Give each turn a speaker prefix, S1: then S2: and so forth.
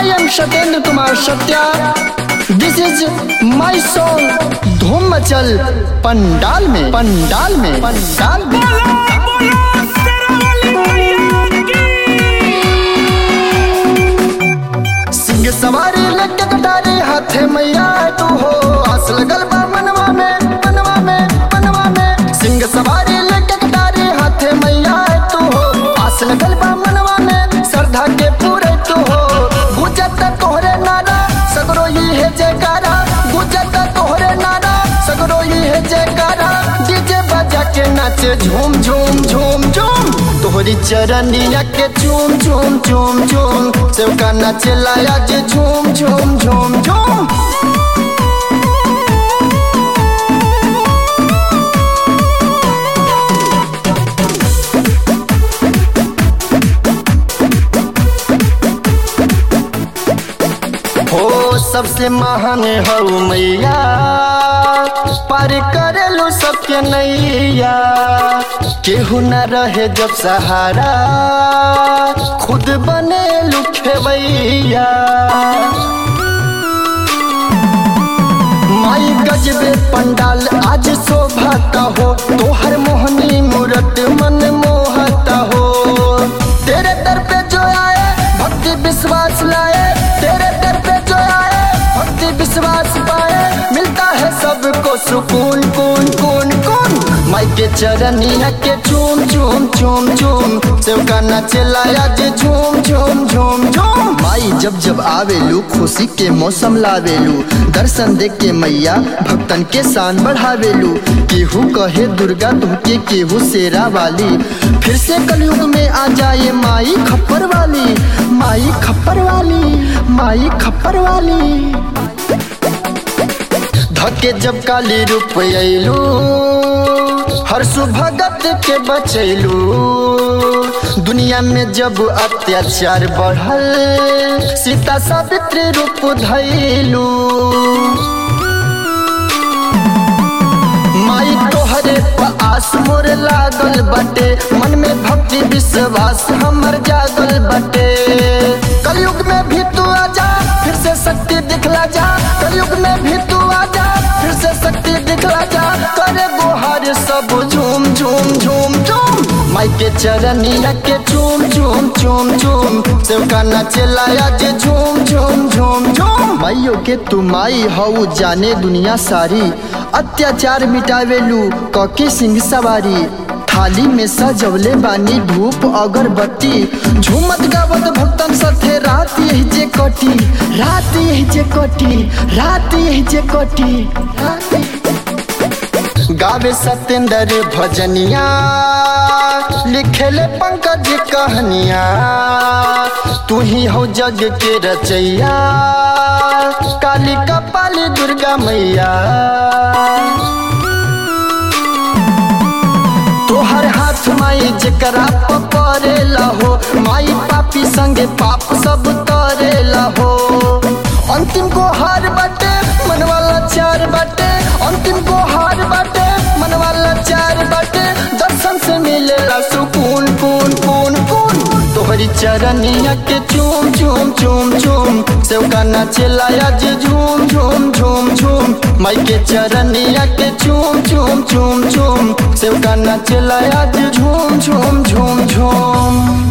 S1: I am Satyendra Kumar Satya. This is my song धूम मचल पंडाल में पंडाल में पंडाल में सिंह सवारी लटक कटारी हाथे मैया तू हो आस लगल बा मनवा में मनवा में मनवा में सिंह सवारी लटक कटारी हाथे मैया तू हो आस लगल बा मनवा में श्रद्धा के पूरे तू हो गुजत तोहरे नारा सगरो ही है जयकारा गुजत तोहरे नारा सगरो ही है जयकारा डीजे बजा के नाचे झूम झूम झूम झूम तोहरी चरनिया के झूम झूम झूम झूम सेवका नाचे लाया जे झूम झूम झूम झूम हो सबसे महान हो मैया पार करेलू सबके नैया केहू न रहे जब सहारा खुद बने लुखेवैया माई गजबे पंडाल आज शोभाता हो तोहर मोहनी मूरत मन मोहता हो तेरे दर पे जो आए भक्ति विश्वास लाए तेरे दर पे जो आए भक्ति विश्वास पाए मिलता है सबको सुकून कून कून कून माई के चरनिया के झूम झूम झूम झूम सेवका नाचे लाया जे झूम झूम झूम झूम माई जब जब आवेलू खुशी के मौसम लावेलू दर्शन देख के मैया भक्तन के शान बढ़ावेलू केहू कहे दुर्गा तुमके केहू शेरा वाली फिर से कलयुग में आ जाए माई खप्पर वाली माई खप्पर वाली माई खप्पर वाली धके जब काली रूप अयलू हर सुभगत के बचैलू दुनिया में जब अत्याचार बढ़ल सीता सावित्री रूप धैलू माई तोहरे पर आस मोर लागल बटे मन में भक्ति विश्वास हमर जागल बटे कलयुग में भी तू आजा फिर से शक्ति दिखला जा कलयुग में भी तू आजा फिर से शक्ति दिखला जा करे गोहार सब झूम झूम झूम झूम माई के चरनिया के झूम झूम झूम झूम सेवका नाचे लाया जे झूम झूम झूम झूम माइयो के तू माई हऊ जाने दुनिया सारी अत्याचार मिटावेलू कके सिंह सवारी थाली में सजवले बानी धूप अगरबत्ती झूमत गावत भक्तन साथे रात यही जे कटी रात यही जे कटी रात यही जे कटी रात यही- गावे सत्येंद्र भजनिया लिखेले पंकज कहनिया तू ही हो जग के रचैया काली कपाली दुर्गा मैया तोहर हाथ माई जकरा पकड़ेला हो माई पापी संगे पाप सब करेला हो अंतिम को हार बाटे मन वाला चार बाटे अंतिम को हार बाटे मन वाला चार बाटे दर्शन से मिलेला सुकून कून कून कून तोहरी चरनिया के चूम चूम चूम चूम सेवका नाचे लाया जे झूम झूम झूम झूम माई के चरनिया के चूम चूम चूम चूम सेवका नाचे लाया जे झूम झूम झूम झूम